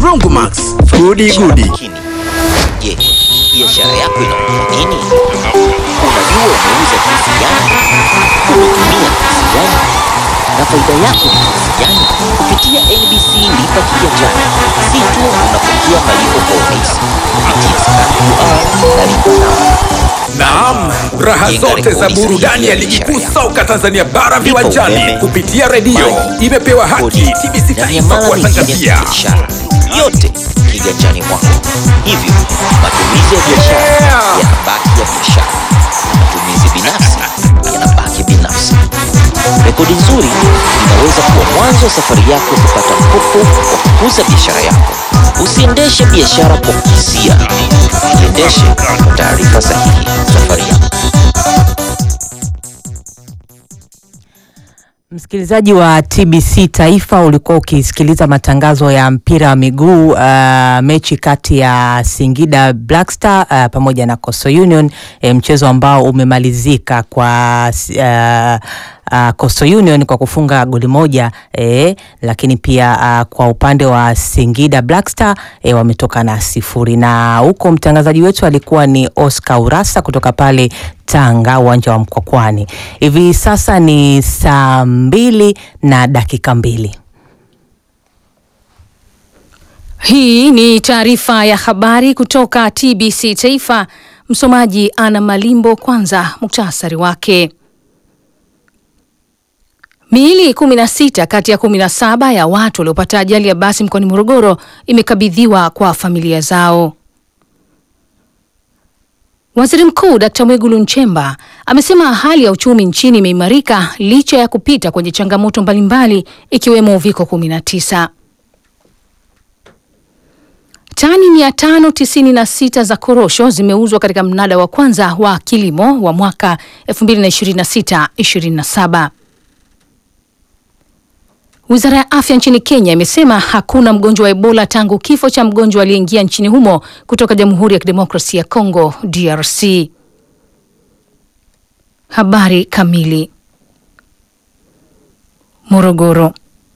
Brongomax, gudi gudi. Makini. Je, biashara yako inaongea nini? Unajua umeuza kiasi gani? Umetumia kiasi gani? Na faida yako ni kiasi gani? Kupitia NBC Lipa Kiganjani, si tu unapokea malipo kwa urahisi kupitia sarafu na lipa namba Naam, raha Jenga zote za rekodi burudani sahihi ya ya ligi kuu biashara soka Tanzania bara Lipa viwanjani umeme, kupitia redio maji, imepewa haki kodi TBC na Taifa miamala mingine ya kuwatangazia. kibiashara yote kiganjani mwako. Hivyo matumizi ya biashara Yeah! yanabaki ya biashara, matumizi binafsi yanabaki binafsi. Rekodi nzuri inaweza kuwa mwanzo wa safari yako kupata mkopo wa kukuza biashara yako. Usiendeshe biashara kwa kihisia, iendeshe kwa taarifa sahihi. Safari yako Msikilizaji wa TBC Taifa, ulikuwa ukisikiliza matangazo ya mpira wa miguu uh, mechi kati ya Singida Black Star uh, pamoja na Coastal Union eh, mchezo ambao umemalizika kwa uh, uh, Coastal Union kwa kufunga goli moja eh, lakini pia uh, kwa upande wa Singida Black Star eh, wametoka na sifuri, na huko mtangazaji wetu alikuwa ni Oscar Urasa kutoka pale Tanga, uwanja wa Mkwakwani. Hivi sasa ni saa mbili na dakika mbili. Hii ni taarifa ya habari kutoka TBC Taifa. Msomaji Ana Malimbo. Kwanza muktasari wake. Miili 16 kati ya 17 ya watu waliopata ajali ya basi mkoani Morogoro imekabidhiwa kwa familia zao. Waziri Mkuu Dkt. Mwigulu Nchemba amesema hali ya uchumi nchini imeimarika licha ya kupita kwenye changamoto mbalimbali ikiwemo uviko 19. Tani 596 za korosho zimeuzwa katika mnada wa kwanza wa kilimo wa mwaka 2026-27. Wizara ya afya nchini Kenya imesema hakuna mgonjwa wa Ebola tangu kifo cha mgonjwa aliyeingia nchini humo kutoka Jamhuri ya Kidemokrasia ya Kongo DRC. Habari kamili. Morogoro.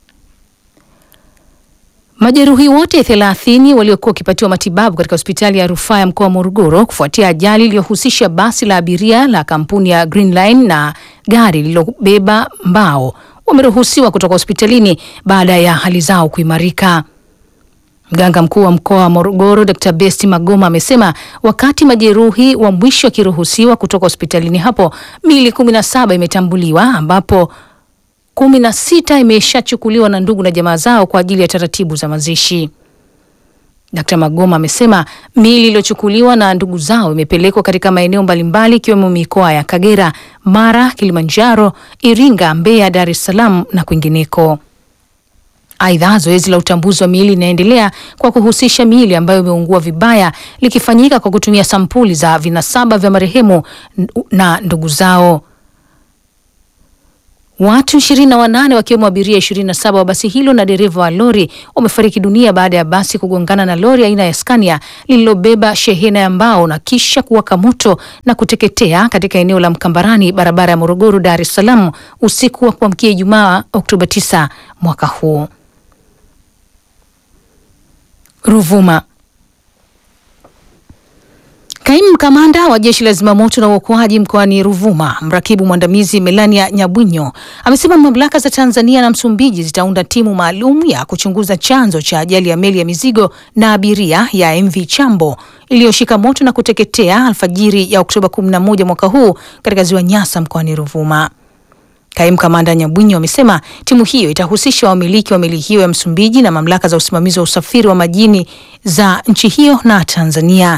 Majeruhi wote 30 waliokuwa wakipatiwa matibabu katika hospitali ya rufaa ya mkoa wa Morogoro kufuatia ajali iliyohusisha basi la abiria la kampuni ya Green Line na gari lililobeba mbao wameruhusiwa kutoka hospitalini baada ya hali zao kuimarika. Mganga mkuu wa mkoa wa Morogoro Dr. Besti Magoma amesema wakati majeruhi wa mwisho akiruhusiwa kutoka hospitalini hapo, miili 17 imetambuliwa ambapo kumi na sita imeshachukuliwa na ndugu na jamaa zao kwa ajili ya taratibu za mazishi. Dkt. Magoma amesema miili iliyochukuliwa na ndugu zao imepelekwa katika maeneo mbalimbali ikiwemo mikoa ya Kagera, Mara, Kilimanjaro, Iringa, Mbeya, Dar es Salaam na kwingineko. Aidha, zoezi la utambuzi wa miili linaendelea kwa kuhusisha miili ambayo imeungua vibaya likifanyika kwa kutumia sampuli za vinasaba vya marehemu na ndugu zao. Watu 28 wakiwemo abiria 27 wa basi hilo na dereva wa lori wamefariki dunia baada ya basi kugongana na lori aina ya Scania lililobeba shehena ya mbao na kisha kuwaka moto na kuteketea katika eneo la Mkambarani, barabara ya Morogoro Dar es Salaam usiku wa kuamkia Ijumaa Oktoba 9 mwaka huu. Ruvuma. Kaimu kamanda wa jeshi la zimamoto na uokoaji mkoani Ruvuma, mrakibu mwandamizi Melania Nyabwinyo amesema mamlaka za Tanzania na Msumbiji zitaunda timu maalum ya kuchunguza chanzo cha ajali ya meli ya mizigo na abiria ya MV Chambo iliyoshika moto na kuteketea alfajiri ya Oktoba 11 mwaka huu katika ziwa Nyasa mkoani Ruvuma. Kaimu kamanda Nyabwinyo amesema timu hiyo itahusisha wamiliki wa meli hiyo ya Msumbiji na mamlaka za usimamizi wa usafiri wa majini za nchi hiyo na Tanzania.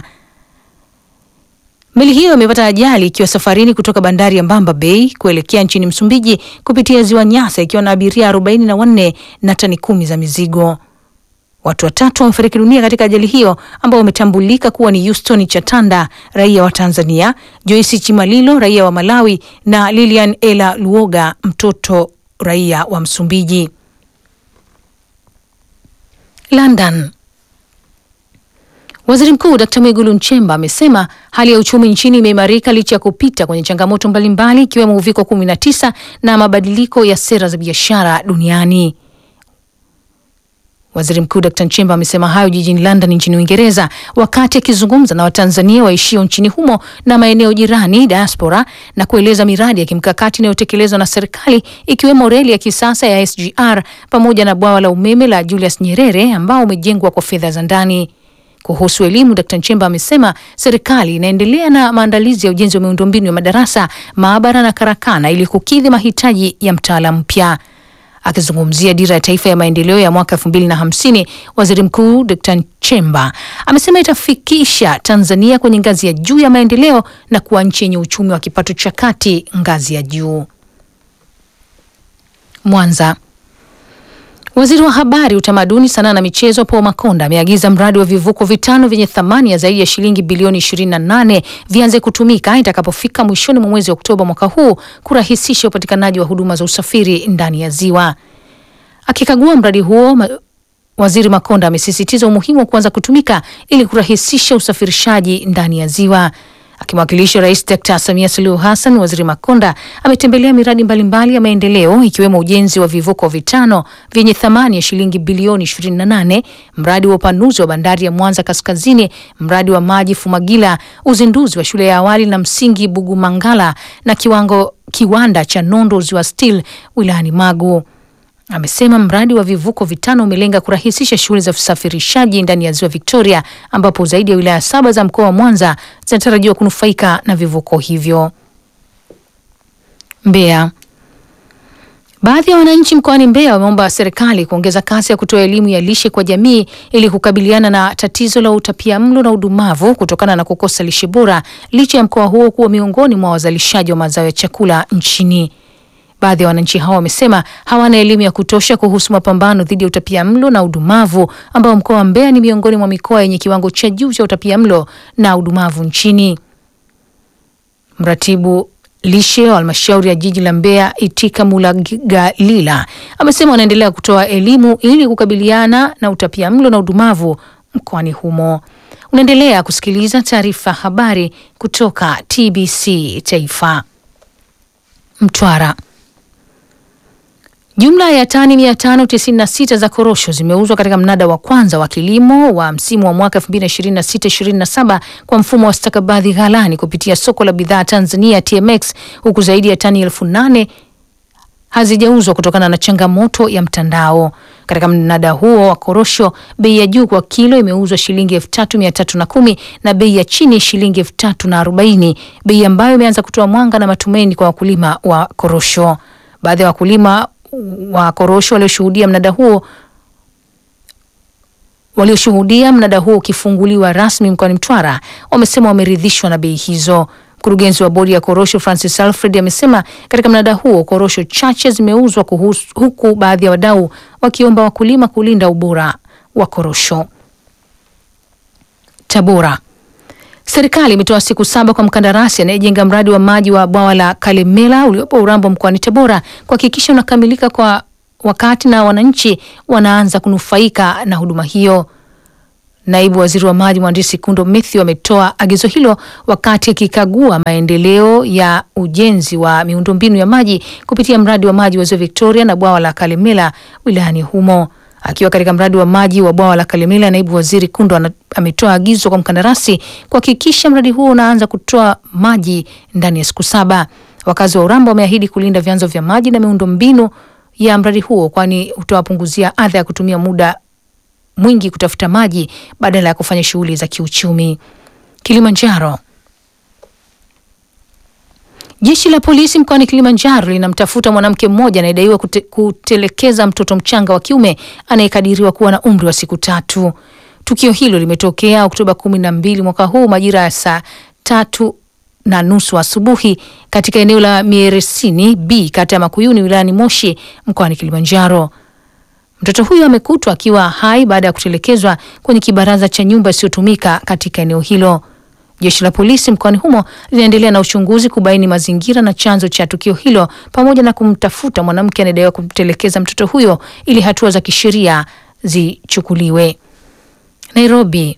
Meli hiyo imepata ajali ikiwa safarini kutoka bandari ya Mbamba Bay kuelekea nchini Msumbiji kupitia ziwa Nyasa ikiwa na abiria 44 na tani kumi za mizigo. Watu watatu wamefariki dunia katika ajali hiyo ambao wametambulika kuwa ni Houston Chatanda, raia wa Tanzania, Joyce Chimalilo, raia wa Malawi na Lilian Ela Luoga, mtoto raia wa Msumbiji. London. Waziri Mkuu Dkt. Mwigulu Nchemba amesema hali ya uchumi nchini imeimarika licha ya kupita kwenye changamoto mbalimbali ikiwemo uviko 19 na mabadiliko ya sera za biashara duniani. Waziri Mkuu Dr. Nchemba amesema hayo jijini London nchini Uingereza wakati akizungumza na Watanzania waishio nchini humo na maeneo jirani diaspora, na kueleza miradi ya kimkakati inayotekelezwa na serikali ikiwemo reli ya kisasa ya SGR pamoja na bwawa la umeme la Julius Nyerere ambao umejengwa kwa fedha za ndani. Kuhusu elimu, Dkt. Nchemba amesema serikali inaendelea na maandalizi ya ujenzi wa miundombinu ya madarasa, maabara na karakana ili kukidhi mahitaji ya mtaala mpya. Akizungumzia dira ya taifa ya maendeleo ya mwaka 2050, Waziri Mkuu Dkt. Nchemba amesema itafikisha Tanzania kwenye ngazi ya juu ya maendeleo na kuwa nchi yenye uchumi wa kipato cha kati ngazi ya juu. Mwanza. Waziri wa Habari, Utamaduni, Sanaa na Michezo Paul Makonda ameagiza mradi wa vivuko vitano vyenye thamani ya zaidi ya shilingi bilioni 28 vianze kutumika itakapofika mwishoni mwa mwezi Oktoba mwaka huu kurahisisha upatikanaji wa huduma za usafiri ndani ya ziwa. Akikagua mradi huo ma Waziri Makonda amesisitiza umuhimu wa kuanza kutumika ili kurahisisha usafirishaji ndani ya ziwa. Akimwakilisha Rais Dkt. Samia Suluhu Hassan, Waziri Makonda ametembelea miradi mbalimbali ya maendeleo ikiwemo ujenzi wa vivuko vitano vyenye thamani ya shilingi bilioni 28, mradi wa upanuzi wa bandari ya Mwanza Kaskazini, mradi wa maji Fumagila, uzinduzi wa shule ya awali na msingi Bugumangala na kiwango kiwanda cha nondo Ziwa Steel wilayani Magu. Amesema mradi wa vivuko vitano umelenga kurahisisha shughuli za usafirishaji ndani ya ziwa Victoria, ambapo zaidi ya wilaya saba za mkoa wa Mwanza zinatarajiwa kunufaika na vivuko hivyo. Mbeya. Baadhi ya wananchi mkoani Mbeya wameomba serikali kuongeza kasi ya kutoa elimu ya lishe kwa jamii ili kukabiliana na tatizo la utapiamlo na udumavu kutokana na kukosa lishe bora licha ya mkoa huo kuwa miongoni mwa wazalishaji wa mazao ya chakula nchini. Baadhi ya wananchi hao wamesema hawana elimu ya kutosha kuhusu mapambano dhidi ya utapiamlo na udumavu ambao mkoa wa Mbeya ni miongoni mwa mikoa yenye kiwango cha juu cha utapiamlo na udumavu nchini. Mratibu lishe wa halmashauri ya jiji la Mbeya Itika Mulagalila amesema wanaendelea kutoa elimu ili kukabiliana na utapiamlo na udumavu mkoani humo. Unaendelea kusikiliza taarifa habari kutoka TBC Taifa. Mtwara. Jumla ya tani 596 za korosho zimeuzwa katika mnada wa kwanza wa kilimo wa msimu wa mwaka 2026-2027 kwa mfumo wa stakabadhi ghalani kupitia soko la bidhaa Tanzania TMX, huku zaidi ya tani elfu nane hazijauzwa kutokana na changamoto ya mtandao. Katika mnada huo wa korosho, bei ya juu kwa kilo imeuzwa shilingi elfu tatu mia tatu na kumi na bei ya chini shilingi elfu tatu na arobaini bei ambayo imeanza kutoa mwanga na matumaini kwa wakulima wa korosho. Baadhi ya wakulima wa korosho walioshuhudia mnada huo walioshuhudia mnada huo ukifunguliwa rasmi mkoani Mtwara wamesema wameridhishwa na bei hizo. Mkurugenzi wa bodi ya korosho Francis Alfred amesema katika mnada huo korosho chache zimeuzwa kuhusu, huku baadhi ya wadau wakiomba wakulima kulinda ubora wa korosho. Tabora. Serikali imetoa siku saba kwa mkandarasi anayejenga mradi wa maji wa bwawa la Kalemela uliopo Urambo mkoani Tabora kuhakikisha unakamilika kwa wakati na wananchi wanaanza kunufaika na huduma hiyo. Naibu waziri wa maji mhandisi Kundo Mathew ametoa agizo hilo wakati akikagua maendeleo ya ujenzi wa miundombinu ya maji kupitia mradi wa maji wa Ziwa Victoria na bwawa la Kalemela wilayani humo. Akiwa katika mradi wa maji wa bwawa la Kalemela, naibu waziri Kundo ana- ametoa agizo kwa mkandarasi kuhakikisha mradi huo unaanza kutoa maji ndani ya siku saba. Wakazi wa Urambo wameahidi kulinda vyanzo vya maji na miundombinu ya mradi huo, kwani utawapunguzia adha ya kutumia muda mwingi kutafuta maji badala ya kufanya shughuli za kiuchumi. Kilimanjaro. Jeshi la polisi mkoani Kilimanjaro linamtafuta mwanamke mmoja anayedaiwa kute, kutelekeza mtoto mchanga wa kiume anayekadiriwa kuwa na umri wa siku tatu. Tukio hilo limetokea Oktoba kumi na mbili mwaka huu majira ya saa tatu na nusu asubuhi katika eneo la Mieresini B kata ya Makuyuni wilayani Moshi mkoani Kilimanjaro. Mtoto huyo amekutwa akiwa hai baada ya kutelekezwa kwenye kibaraza cha nyumba isiyotumika katika eneo hilo. Jeshi la polisi mkoani humo linaendelea na uchunguzi kubaini mazingira na chanzo cha tukio hilo pamoja na kumtafuta mwanamke anayedaiwa kumtelekeza mtoto huyo ili hatua za kisheria zichukuliwe. Nairobi.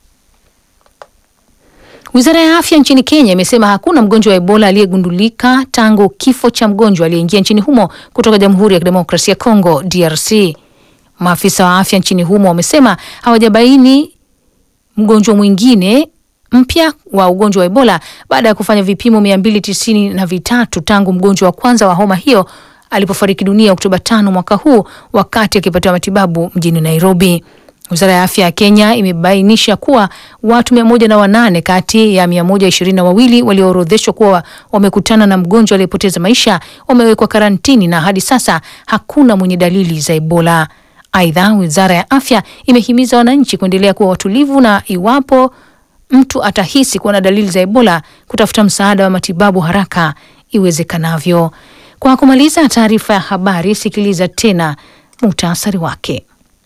Wizara ya afya nchini Kenya imesema hakuna mgonjwa wa Ebola aliyegundulika tangu kifo cha mgonjwa aliyeingia nchini humo kutoka Jamhuri ya Kidemokrasia ya Kongo DRC. Maafisa wa afya nchini humo wamesema hawajabaini mgonjwa mwingine mpya wa ugonjwa wa Ebola baada ya kufanya vipimo mia mbili tisini na vitatu tangu mgonjwa wa kwanza wa homa hiyo alipofariki dunia Oktoba tano mwaka huu wakati akipatiwa matibabu mjini Nairobi. Wizara ya afya ya Kenya imebainisha kuwa watu mia moja na wanane kati ya mia moja ishirini na wawili walioorodheshwa kuwa wamekutana na mgonjwa aliyepoteza maisha wamewekwa karantini na hadi sasa hakuna mwenye dalili za Ebola. Aidha, wizara ya afya imehimiza wananchi kuendelea kuwa watulivu na iwapo mtu atahisi kuwa na dalili za Ebola kutafuta msaada wa matibabu haraka iwezekanavyo. Kwa kumaliza taarifa ya habari, sikiliza tena muhtasari wake.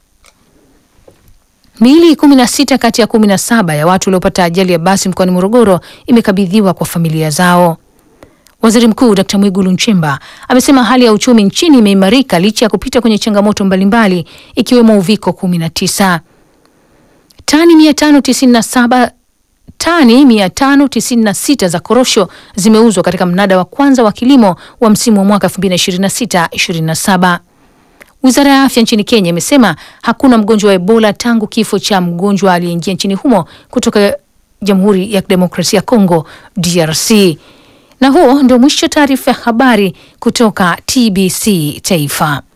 Miili kumi na sita kati ya kumi na saba ya watu waliopata ajali ya basi mkoani Morogoro imekabidhiwa kwa familia zao. Waziri Mkuu Dkt Mwigulu Nchemba amesema hali ya uchumi nchini imeimarika licha ya kupita kwenye changamoto mbalimbali ikiwemo uviko 19. Tani 597 tani 596 za korosho zimeuzwa katika mnada wa kwanza wa kilimo wa msimu wa mwaka 2026/27. Wizara ya afya nchini Kenya imesema hakuna mgonjwa wa Ebola tangu kifo cha mgonjwa aliyeingia nchini humo kutoka Jamhuri ya Kidemokrasia ya Kongo DRC. Na huo ndio mwisho taarifa ya habari kutoka TBC Taifa.